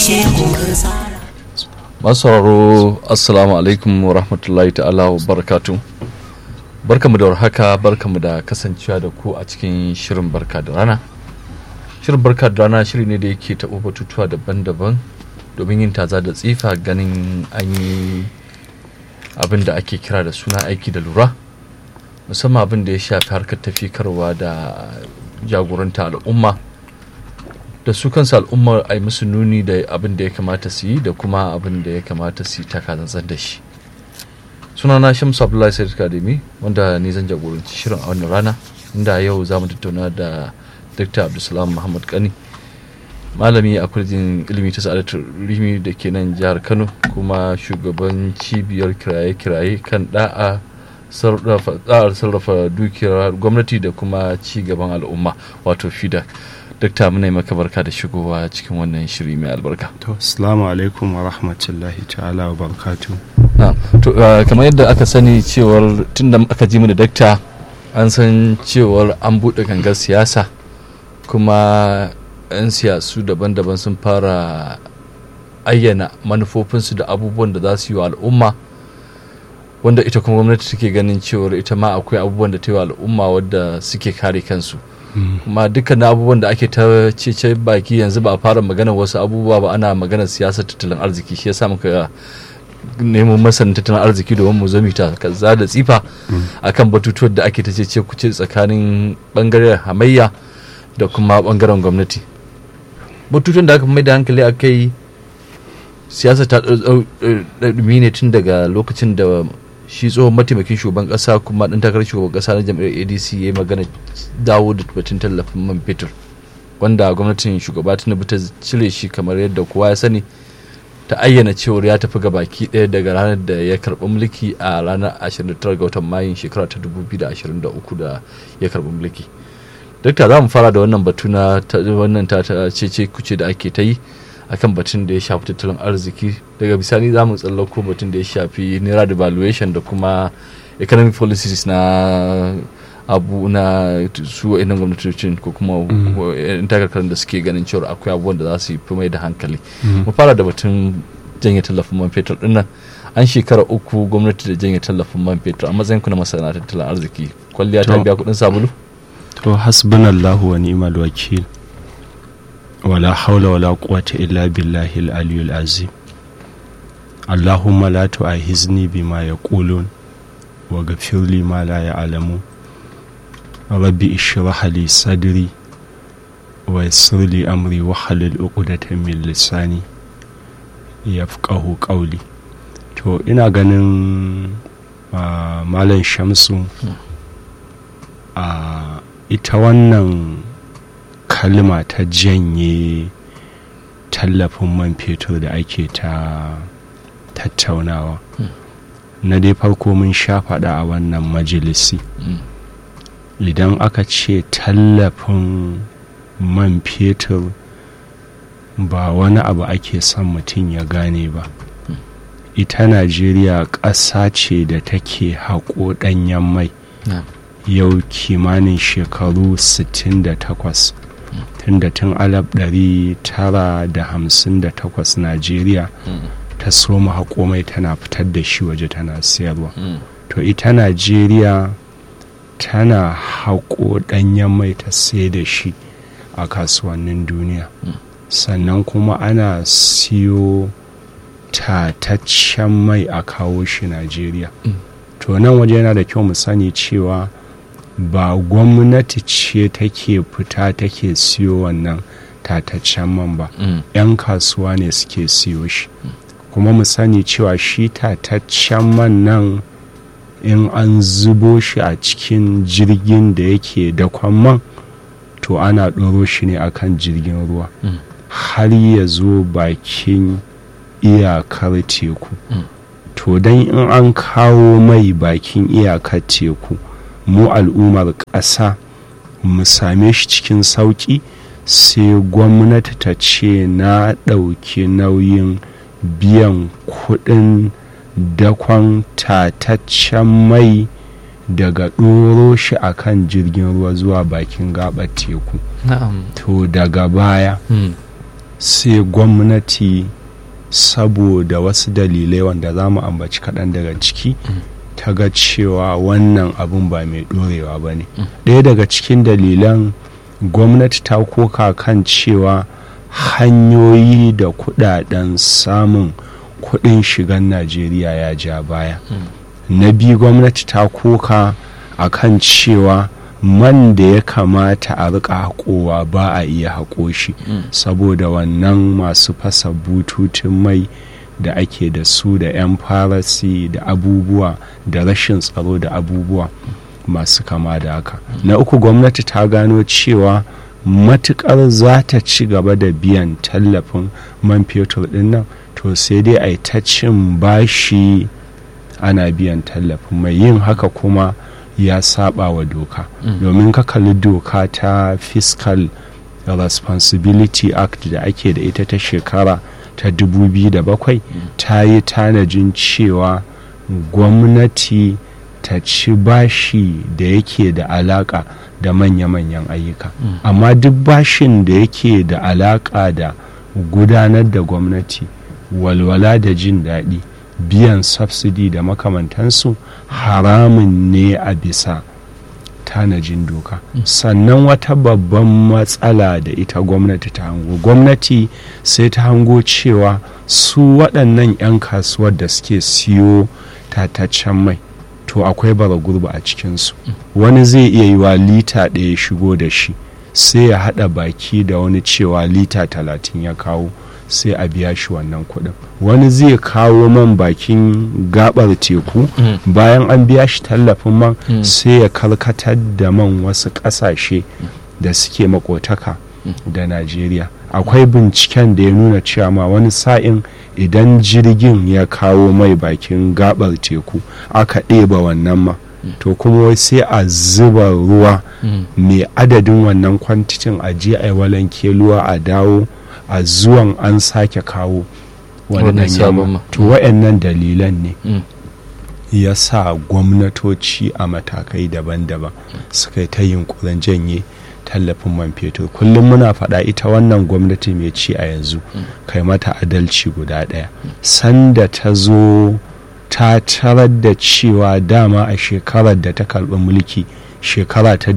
masu sauraro assalamu alaikum wa rahmatullahi ta'ala wa barakatu barkamu da warhaka barkamu da kasancewa da ku a cikin shirin barka da rana shirin barka da rana shiri ne da yake taɓa batutuwa daban-daban domin yin taza da tsifa ganin an yi abin da ake kira da suna aiki da lura musamman abin da ya shafi harkar tafikarwa da jagoranta al'umma da su kansu al'ummar a yi musu nuni da abin da ya kamata su yi da kuma abin da ya kamata su yi takazantsar da shi sunana shamsu abdullahi sayyid kademi wanda ni zan jagoranci shirin a wannan rana inda yau za mu tattauna da dr abdulsalam muhammad kani malami a kwalejin ilimi ta sa'adatar rimi da ke nan jihar kano kuma shugaban cibiyar kiraye-kiraye kan da'a sarrafa dukiyar gwamnati da kuma ci gaban al'umma wato fida dakta muna yi maka barka da shigowa cikin wannan shiri mai albarka to assalamu alaikum wa rahmatullahi ta'ala wa barakatu to kamar yadda aka sani cewar tun da aka ji mu da dakta an san cewar an buɗe gangar siyasa kuma 'yan siyasu daban-daban sun fara ayyana manufofinsu da abubuwan da za su yi wa al'umma wanda ita kuma gwamnati take ganin cewar ita ma akwai abubuwan da ta yi wa al'umma wadda suke kare kansu kuma dukkan abubuwan da ake ta cece baki yanzu ba a fara magana wasu abubuwa ba ana magana siyasar tattalin arziki shi yasa muka neman masanin tattalin arziki domin mu zami ta kaza da tsifa akan batutuwan da ake ta cece kuce tsakanin bangaren hamayya da kuma bangaren gwamnati batutuwan da aka mai da hankali a kai siyasa ta ɗumi ne tun daga lokacin da shi tsohon mataimakin shugaban kasa kuma ɗan takarar shugaban kasa na jam'iyyar adc ya yi magana dawo da batun tallafin man fetur wanda gwamnatin shugaba tinubu ta cire shi kamar yadda kowa ya sani ta ayyana cewar ya tafi baki ɗaya daga ranar da ya karɓi mulki a ranar 29 ga watan mayun shekara ta 2023 da ya karɓi mulki dukka za mu fara da wannan batu na wannan ta cece kuce da ake ta yi akan batun da ya shafi tattalin arziki daga bisani za mu tsallako batun da ya shafi naira devaluation da kuma economic policies na abu na su wa'annan gwamnatocin ko kuma yan takarkarin da suke ganin cewa akwai abubuwan da za su yi fi mai da hankali mu fara da batun janye tallafin man fetur din nan an shekara uku gwamnati da janye tallafin man fetur a matsayin ku na masana tattalin arziki kwalliya ta biya kuɗin sabulu to hasbunallahu wa ni'mal wakil ولا حول ولا قوة إلا بالله العلي العظيم اللهم لا تؤاخذني بما يقولون واغفر لي ما لا يعلمون ربي اشرح لي صدري ويسر لي أمري وحلل عقدة من لساني يفقه قولي to ina ganin malam shamsu a ita wannan kalma ta janye tallafin man fetur da ake ta tattaunawa na dai farko mun sha faɗa a wannan majalisi idan aka ce tallafin man fetur ba wani abu ake son mutum ya gane ba ita najeriya ƙasa ce da take haƙo ɗanyen mai yau kimanin shekaru 68 tun da tun alaf ɗari tara da hamsin da takwas najeriya ta soma haƙomai tana fitar da shi waje tana sayarwa to ita najeriya tana haƙo ɗanyen mai ta sai da shi a kasuwannin duniya sannan kuma ana siyo tataccen mai a kawo shi najeriya to nan waje yana da kyau mu sani cewa ba gwamnati ce take fita take siyo wannan tataccen man ba yan kasuwa ne suke siyo shi kuma mu sani cewa shi tataccen man nan in an zubo shi a cikin jirgin da yake dakon man to ana ɗoro shi ne akan jirgin ruwa har ya zo bakin iyakar teku to don in an kawo mai bakin iyakar teku mu al'ummar ƙasa mu same shi cikin sauƙi sai gwamnati ta ce na ɗauki nauyin biyan kuɗin dakon tataccen mai daga ɗoro shi a kan jirgin ruwa zuwa bakin gaɓar teku na'am to daga baya Hmm. sai gwamnati saboda wasu dalilai wanda za mu ambaci kaɗan daga ciki ta ga cewa wannan abun ba mai ɗorewa ba ne ɗaya daga cikin dalilan gwamnati ta koka kan cewa hanyoyi da kuɗaɗen samun kuɗin shigan najeriya ya ja baya na biyu gwamnati ta koka a kan cewa man da ya kamata a rika haƙowa ba a iya haƙo shi saboda wannan masu fasa bututun mai da ake da su da 'yan farasi da abubuwa da rashin tsaro da abubuwa masu kama da haka na uku gwamnati ta gano cewa matukar za ta ci gaba da biyan tallafin man fetur din nan to sai dai a yi ta cin bashi ana biyan tallafin mai yin haka kuma ya saba wa doka domin ka kalli doka ta fiscal responsibility act da ake da ita ta shekara ta 2007 ta yi tanajin cewa gwamnati ta ci bashi da yake da alaka da manya-manyan ayyuka amma duk bashin da yake da alaka da gudanar da gwamnati walwala da jin daɗi biyan subsidy da makamantansu haramun ne a bisa tanajin doka sannan wata babban matsala da ita gwamnati ta hango gwamnati sai ta hango cewa su waɗannan 'yan kasuwar da suke siyo tataccen mai to akwai bara gurba a cikinsu wani zai iya yi wa lita ɗaya shigo da shi sai ya haɗa baki da wani cewa lita talatin ya kawo sai a biya shi wannan kuɗin wani zai kawo man bakin gabar teku bayan an biya shi tallafin man sai ya karkatar da man wasu ƙasashe da suke makotaka da najeriya akwai binciken da ya nuna cewa ma wani sa'in idan jirgin ya kawo mai bakin gabar teku aka ɗeba wannan ma to kuma sai a zuba ruwa mai adadin wannan kwantitin a je a yi walanke ruwa a dawo a zuwan an sake kawo wannan yamma to wa'annan dalilan ne ya sa gwamnatoci a matakai daban-daban suka yi ta yunkurin janye tallafin man fetur kullum muna faɗa ita wannan gwamnati mai ci a yanzu kai mata adalci guda ɗaya sanda ta zo ta tarar da cewa dama a shekarar da ta karɓi mulki shekara ta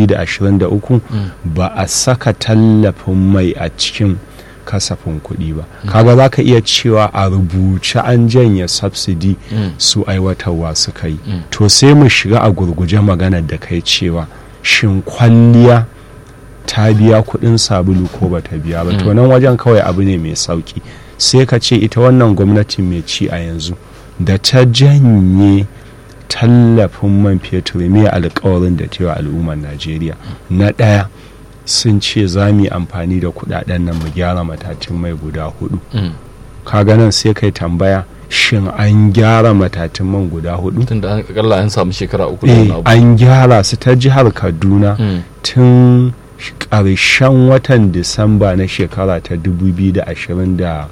2023 ba a saka tallafin mai a cikin kasafin kuɗi ba kaga za ka iya cewa a rubuce an janye subsidy su aiwatarwa suka yi to sai mu shiga a gurguje maganar da kai cewa shin kwalliya ta biya kuɗin sabulu ko ba ta biya ba to nan wajen kawai abu ne mai sauki sai ka ce ita wannan gwamnati mai ci a yanzu da ta janye tallafin man fetur mai alkawarin da cewa al'ummar najeriya na ɗaya sun ce za mu yi amfani da kudaden nan mu gyara matatun mai guda hudu kaga nan sai kai tambaya shin an gyara matatun man guda hudu tun da akalla an samu shekara uku eh an gyara su ta jihar kaduna tun ƙarshen watan disamba na shekara ta 2024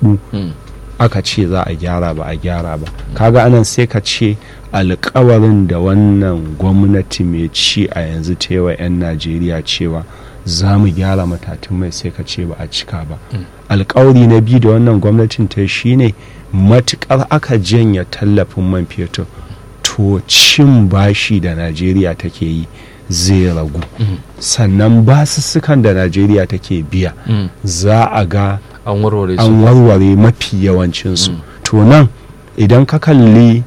aka ce za a gyara ba a gyara ba kaga anan sai ka ce alkawarin da wannan gwamnati mai ci a yanzu ta wa 'yan najeriya cewa za mu gyara matatun mai sai ka ce ba a cika ba alkawari na biyu da wannan gwamnatin ta shine matukar aka janya tallafin man fetur to cin bashi da najeriya take yi zai ragu sannan basussukan da najeriya take biya za a ga an warware an warware mafi yawancinsu to nan idan ka kalli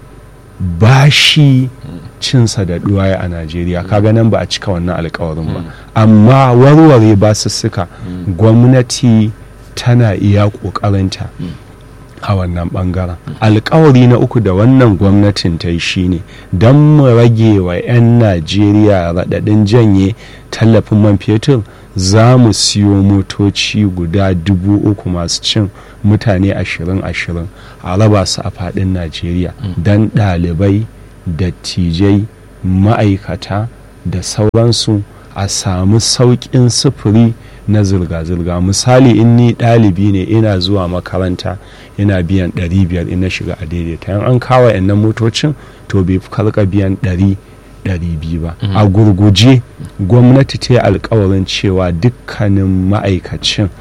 bashi cinsa da duwaye a najeriya kaga nan ba a cika wannan alkawarin ba amma warware basussuka gwamnati tana iya ƙoƙarinta a wannan bangaren alkawari na uku da wannan gwamnatin ta yi shine don mu rage wa 'yan najeriya raɗaɗin janye tallafin man fetur za mu siyo motoci guda dubu uku masu cin mutane ashirin ashirin a raba su a faɗin najeriya don ɗalibai dattijai ma'aikata da sauransu a samu sauƙin sufuri na zirga-zirga misali in ni ɗalibi ne ina zuwa makaranta ina biyan 500 in na shiga a daidaita yan an kawo yannan motocin to bai fi karka biyan 100 200 ba a gurguje gwamnati ta yi alkawarin cewa dukkanin ma'aikacin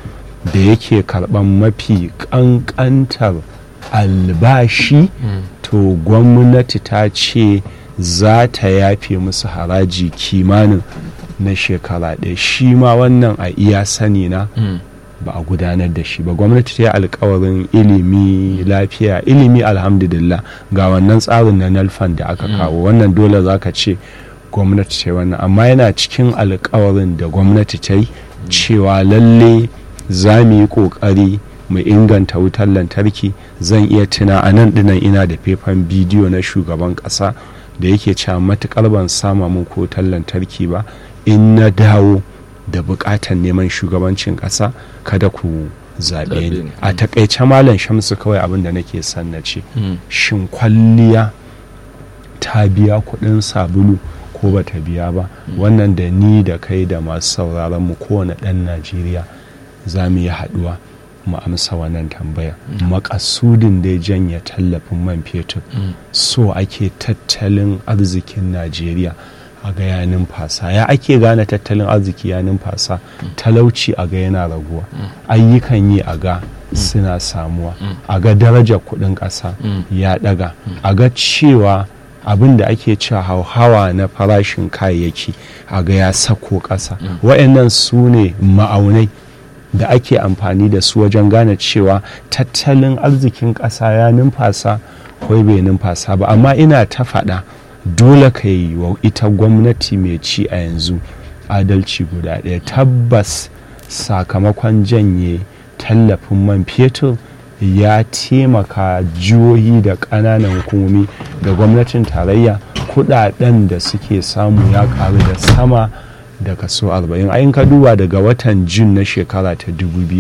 da yake karɓan mafi ƙanƙantar albashi to gwamnati ta ce za ta yafe musu haraji kimanin na shekara ɗaya shi ma wannan a iya sani na ba a gudanar da shi ba gwamnati ta yi alkawarin ilimi lafiya ilimi alhamdulillah ga wannan tsarin na nalfan da aka kawo wannan dole za ka ce gwamnati ta yi wannan amma yana cikin alkawarin da gwamnati ta yi cewa lalle za mu yi kokari mu inganta wutar lantarki zan iya tuna a nan dinan ina da faifan bidiyo na shugaban kasa da yake cewa matukar ban sama mun ko wutar lantarki ba in na dawo da bukatar neman shugabancin kasa kada ku zaɓe ni a takaice malam shamsu kawai abin da nake son na ce shin kwalliya ta biya kuɗin sabulu ko ba ta biya ba wannan da ni da kai da masu sauraron mu kowane ɗan najeriya za mu yi haɗuwa mu amsa wannan tambaya makasudin da ya janya tallafin man fetur so ake tattalin arzikin najeriya a ga ya numfasa ya ake gane tattalin arziki ya numfasa talauci a ga yana raguwa ayyukan yi a ga suna samuwa a ga darajar kudin ƙasa ya daga a ga cewa abin da ake cewa hauhawa na farashin kayayyaki a ga ya sako ƙasa wa'annan su ne ma'aunai da ake amfani da su wajen gane cewa tattalin arzikin ƙasa ya numfasa ko bai numfasa ba amma ina ta faɗa dole ka yi wa ita gwamnati mai ci a yanzu adalci guda ɗaya tabbas sakamakon janye tallafin man fetur ya taimaka jihohi da ƙananan hukumomi da gwamnatin tarayya kudaden da suke samu ya karu da sama da kaso 40 ayin ka duba daga watan jun na shekara ta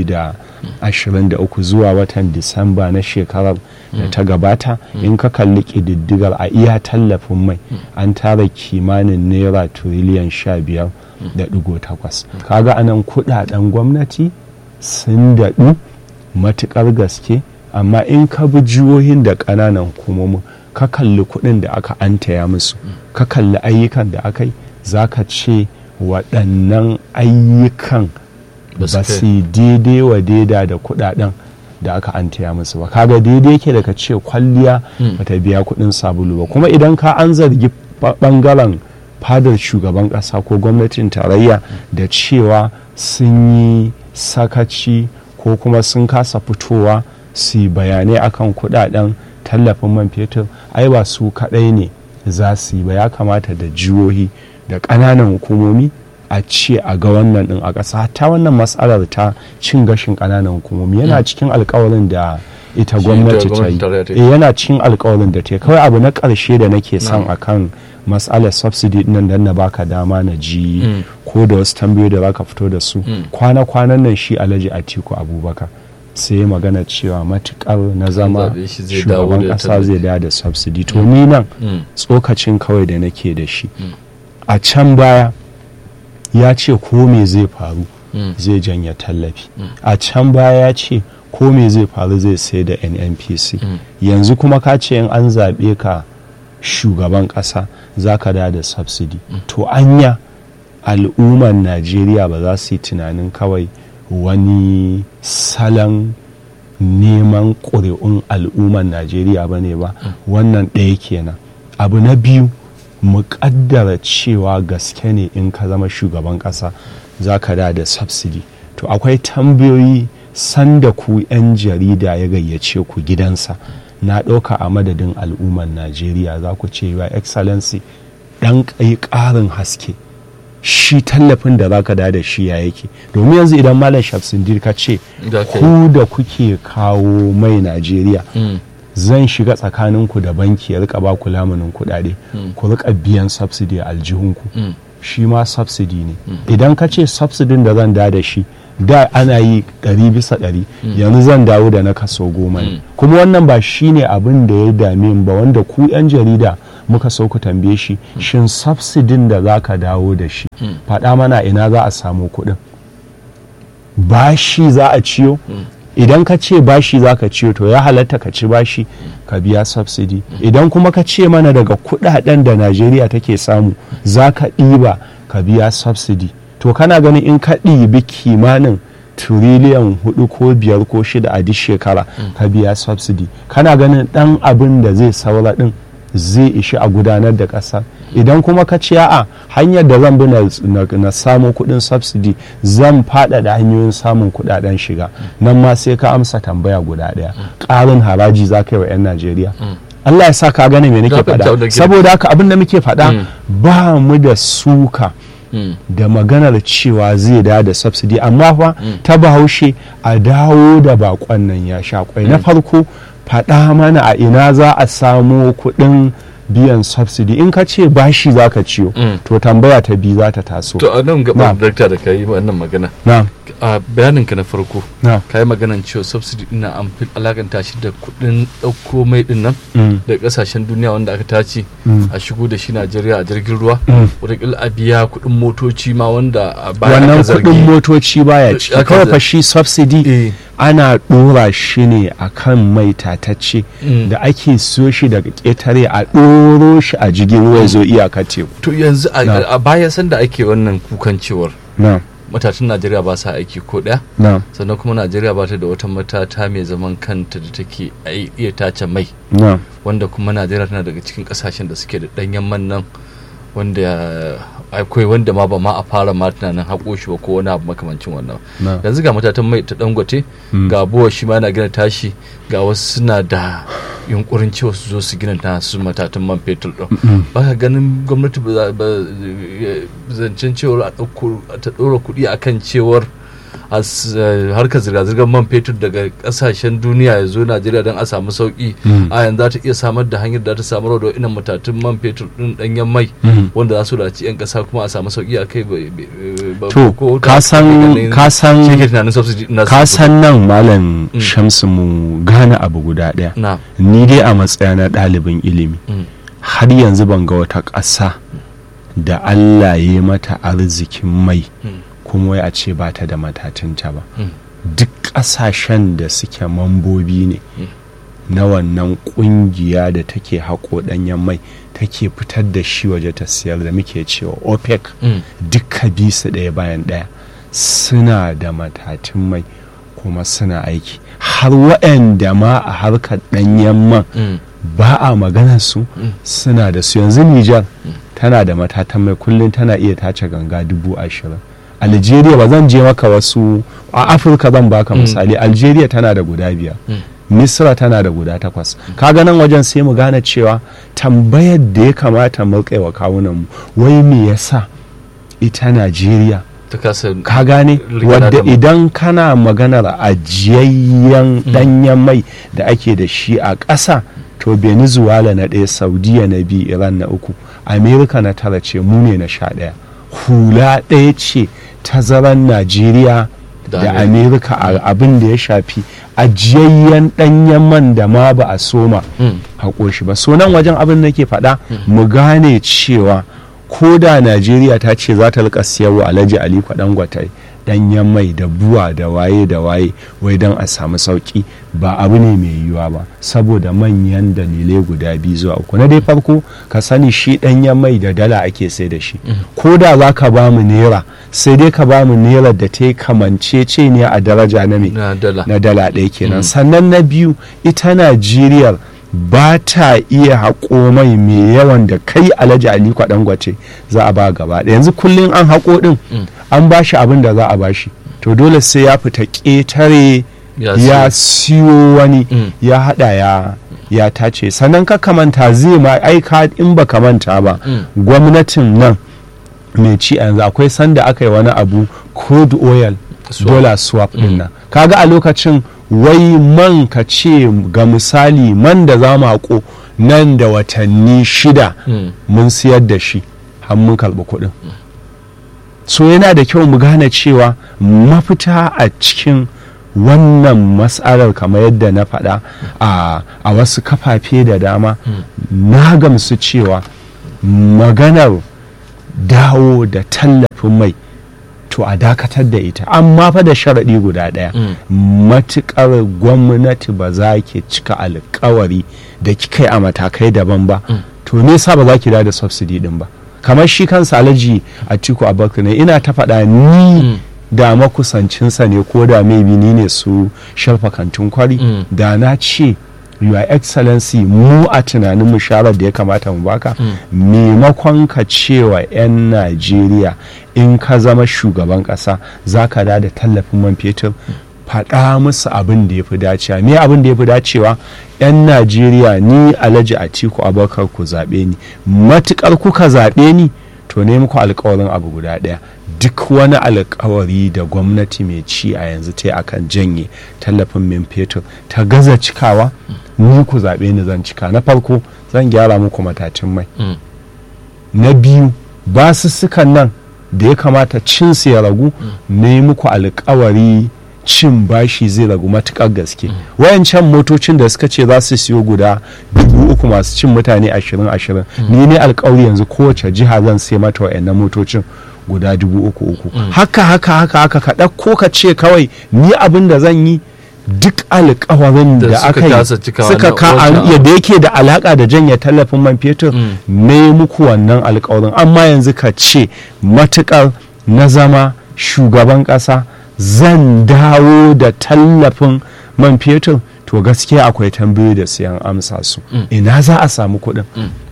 2023 zuwa watan disamba na shekarar da ta gabata in ka kalli ƙididdigar a iya tallafin mai an tara kimanin naira tiriliyan 15 da digo takwas kaga anan kudaden gwamnati sun daɗu matuƙar gaske amma in ka bi jihohin da ƙananan hukumomin ka kalli kuɗin da aka antaya musu ka kalli ayyukan da aka yi za ka ce waɗannan ayyukan ba su daidai wa daida da kuɗaɗen da aka antaya musu ba kaga daidai yake daga ce kwalliya bata biya kuɗin sabulu ba kuma idan ka an zargi ɓangaren fadar shugaban ƙasa ko gwamnatin tarayya da cewa sun yi sakaci ko kuma sun kasa fitowa su yi bayanai akan kuɗaɗen tallafin man fetur ai ba su kaɗai ne za su yi ba ya kamata da jihohi da ƙananan hukumomi a ce a ga wannan ɗin a ƙasa ta wannan matsalar ta cin gashin ƙananan hukumomi yana cikin alkawarin da ita gwamnati ta yi yana cikin alkawarin da ta yi kawai abu na ƙarshe da nake son akan matsalar subsidy nan da na baka dama na ji ko da wasu tambayoyi da zaka fito da su kwana-kwanan nan shi alhaji atiku abubakar sai ya magana cewa matukar na zama shugaban kasa zai da da subsidy to ni nan tsokacin kawai da nake da shi a can baya ya ce ko me zai faru zai janya tallafi a can baya ya ce ko me zai faru zai sai da nnpc yanzu kuma ka ce in an zaɓe ka shugaban ƙasa za ka da da subsidy to anya al'ummar najeriya ba za su yi tunanin kawai wani salon neman ƙuri'un al'ummar najeriya ba ne ba wannan ɗaya kenan abu na biyu mu ƙaddara cewa gaske ne in ka zama shugaban ƙasa za ka da da subsidy to akwai tambayoyi sanda ku 'yan jarida ya gayyace ku gidansa na ɗauka a madadin al'ummar najeriya za ku ce wa excellency ɗan ƙarin haske shi tallafin da zaka da da shi ya yake domin yanzu idan malam shafsindir ka ce ku da kuke kawo mai najeriya zan shiga tsakaninku da banki ya rika baku lamunin kuɗaɗe ku rika biyan subsidy a aljihunku shi ma subsidy ne idan ka ce subsidin da zan da da shi da ana yi ɗari bisa ɗari yanzu zan dawo da na kaso goma ne kuma wannan ba shi ne abin da ya dame ba wanda ku 'yan jarida muka so ku tambaye shi shin subsidin da za ka dawo da shi faɗa mana ina za a samu kuɗin bashi za a ciyo idan ka ce bashi za ka ciyo to ya halatta ka ci bashi ka biya subsidy idan kuma ka ce mana daga kuɗaɗen da najeriya take samu za ka ɗiba ka biya subsidy to kana ganin in ka ɗibi kimanin tiriliyan hudu ko biyar ko shida a duk shekara ka biya subsidy kana ganin dan abin da zai saura din zai ishi a gudanar da ƙasa idan kuma ka ce a hanyar da zan bi na, na, na samu kuɗin subsidy zan faɗaɗa hanyoyin samun kuɗaɗen shiga nan ma sai ka amsa tambaya guda ɗaya ƙarin haraji za ka yi wa 'yan najeriya Allah ya sa ka gane me nake Za ka fita da faɗa girma. saboda haka abin da muke faɗa Mm. ba mu da suka Mm. da maganar cewa zai da da subsidy amma fa ta bahaushe a dawo da bakon nan ya sha kwai na farko faɗa mana a ina za a samo kuɗin biyan subsidy in ka ce bashi za ka ciyo Mm. to tambaya ta biyu za ta taso to a nan gaba Na'am. dakta da ka yi wannan magana na a bayaninka na farko na ka yi maganan cewa subsidy ina an fi alakanta shi da kuɗin ɗauko mai ɗin nan Mm. da ƙasashen duniya wanda aka tace Mm. a shigo da shi najeriya a jirgin ruwa Mm. wataƙila a biya kuɗin motoci ma wanda a baya wannan aka zargi kuɗin motoci baya ciki Aka kawai zar- fa shi subsidy Eh, ana ɗora shi ne a kan mai tatacce Mm. da ake siyo shi daga ƙetare a ɗoro shi a jirgin ruwa ya zo iyaka teku to yanzu a- Na. a baya sanda ake wannan kukan cewar na matatun najeriya ba sa aiki ko ɗaya na sannan kuma najeriya ba ta da wata matata mai zaman kanta da take ai- iya tace mai na wanda kuma najeriya tana daga cikin kasashen da suke da ɗanyen man nan wanda akwai wanda ma ba ma a fara ma tunanin haƙo shi ba ko wani abu makamancin wannan na yanzu ga matatan mai ta dangote Mm. ga buwa shi ma yana gina tashi ga wasu suna da yunkurin cewa su zo su gina ta su matatan man fetur ɗin ba ka ganin gwamnati ba za- ba zancen cewar a ɗauko ta ɗora kuɗi akan cewar a s- eh, harkar zirga-zirgar man fetur daga ƙasashen duniya ya zo najeriya don a samu sauƙi Mm. a yanzu za ta iya samar da hanyar da ta samar da wa'innan matatun man fetur ɗin ɗanyen mai Mm. wanda za su dace 'yan ƙasa kuma a samu sauƙi a kai ba- ba- ba- to ko ka da- san ganin- ka shi san ke tunanin subsidy na ka san nan malam Mm. shamsu mu gane abu guda ɗaya na ni dai a matsaya na ɗalibin ilimi mm, har yanzu ban ga wata ƙasa da Allah ya mata arzikin mai mm, kuma wai a ce ba ta da matatunta ba mm, duk ƙasashen da suke mambobi ne Mm. na wannan ƙungiya da take haƙo ɗanyen mai take fitar da shi waje ta siyar da muke cewa opec mm, duka bisu ɗaya bayan ɗaya suna da matatun mai kuma suna aiki har waɗanda ma a harkar ɗanyen man mm, ba a maganar su Mm. suna da su yanzu Nijar tana da matatan mai kullum tana iya tace ganga dubu ashirin Algeria ba zan je maka wasu a Afirka zan baka Mm. misali Algeria tana da guda biyar mm. Misra tana da guda takwas kaga nan wajen sai mu gane cewa tambayar da ya kamata mu kai wa kawunan mu wai me yasa ita Najeriya ta kasa ka gane Rigana wadda da mu. idan kana maganar ajiyayyen danyen mai da ake da shi a ƙasa to venezuela na ɗaya saudiya na biyu iran na uku amerika na tara ce mu ne na sha ɗaya hula ɗaya ce tazaran najeriya Da da Amerika. amerika a abin da ya shafi ajiyayyen ɗanyen man da ma ba a soma Mm, haƙo shi ba so nan wajen abin da nake faɗa mu gane cewa ko da najeriya ta ce za ta rika siyarwa alhaji ali kwaɗangwatai ɗanyen mai da buwa da waye da waye wai don a samu sauƙi ba abu ne mai yiwuwa ba saboda manyan dalilai guda biyu zuwa uku na dai farko ka sani shi ɗanyen mai da dala ake sai da shi ko da za ka ba mu naira sai dai ka ba mu naira da ta yi kamancece ne a daraja na mai na dala na dala ɗaya kenan sannan na biyu ita najeriya ba ta iya haƙo mai mai yawan da kai alhaji ali dangote za a ba gaba ɗaya yanzu kullum an haƙo ɗin Mm. an ba shi abin da za a ba shi to dole sai ya fita ƙetare Ya ya siyo wani Mm. ya haɗa ya ya tace sannan ka kamanta zai ma aika in ba manta ba Mm. gwamnatin nan mai ci a yanzu akwai sanda aka yi wani abu crude oil Swap. dollar swap din nan kaga a lokacin wai man ka ce ga misali man da za mu haƙo nan da watanni shida Mm, mun siyar da shi har mun karɓi kuɗin so yana da kyau mu gane cewa mafita a cikin wannan matsalar kamar yadda na faɗa a, a wasu kafafe da dama na gamsu cewa maganar dawo da tallafin mai to a dakatar da ita amma fa da sharaɗi guda ɗaya mm, matuƙar gwamnati ba za ki cika alkawari da kika yi a matakai daban ba Mm. to me yasa ba za ki da subsidy din ba kamar shi kansa alhaji a tiku abubakar ne ina ta faɗa ni mm, da makusancinsa ne ko da maybe ni ne su sharfa kantin kwari Mm. da na ce your excellency mu a tunanin mu sharar da ya kamata mu baka maimakon ka cewa 'yan najeriya in ka zama shugaban kasa za ka da da tallafin man fetur faɗa musu abin da ya fi dacewa me abin da ya fi dacewa 'yan najeriya ni alhaji atiku abubakar ku zaɓe ni matuƙar kuka zaɓe ni to ne muku alkawarin abu guda ɗaya duk wani alkawari da gwamnati mai ci a yanzu ta yi akan janye tallafin min fetur ta gaza cikawa ni ku zaɓe ni zan cika na farko zan gyara muku matacin mai Mm. na biyu basussukan nan da ya kamata cin su ya ragu ne muku alkawari cin bashi zai ragu matukar gaske wayancan motocin da suka ce za su siyo guda dubu uku masu cin mutane ashirin ashirin ni ne alkawari yanzu kowace jiha zan sai mata wayannan motocin guda dubu uku uku haka haka haka haka ka ɗauko ka ce kawai ni abin da zan yi duk alkawarin Da da suka aka yi kasa cikawa suka na ka wancan yadda yake da alaka da janye tallafin man fetur Mm. ne muku wannan alkawarin amma yanzu ka ce matukar na zama shugaban kasa zan dawo da tallafin man fetur to gaskiya akwai tambayoyi da siyan amsa su Mm. ina za a samu kuɗin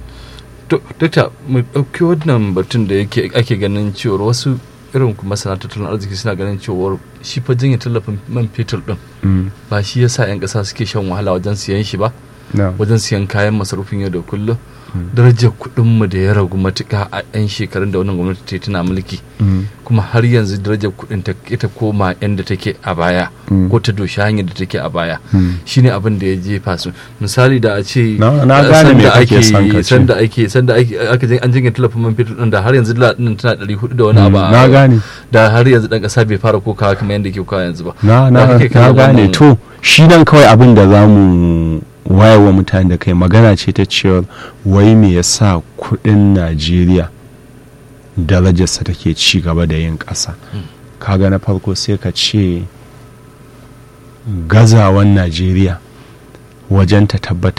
to dakta mu ɗauki wannan batun da yake ake ganin cewar wasu irin kuma masana tattalin arziki suna ganin cewar shi fa janye tallafin man fetur din Mm. ba shi yasa 'yan ƙasa suke shan wahala wajen siyan shi ba na wajen siyan kayan masarufin yau da kullum darajar kuɗinmu da ya ragu matuka a 'yan shekarun da wannan gwamnati ta yi tana mulki Mm. kuma har yanzu darajar kuɗin ta ita koma yadda take a baya Mm. ko ta doshi hanyar da take a baya Mm. shine abin da ya jefa su misali da a ce Na- na eh, gane me sanda kake ake- son ka ce. sanda ake sanda ake aka jin- an jinya talafin man fetur din da har yanzu dala din tana 400 da wani Mm, abu a- na gane. da har yanzu dan kasa bai fara kokawa kamar yadda ke kokawa yanzu ba na Ya na kake na kallon gane wannan- to shi nan kawai abin da za mu wayewa mutane da kai magana ce ta cewa wai me yasa kudin najeriya darajarsa take ci gaba da yin ƙasa kaga na farko sai ka ce gazawan najeriya wajen ta tabbatar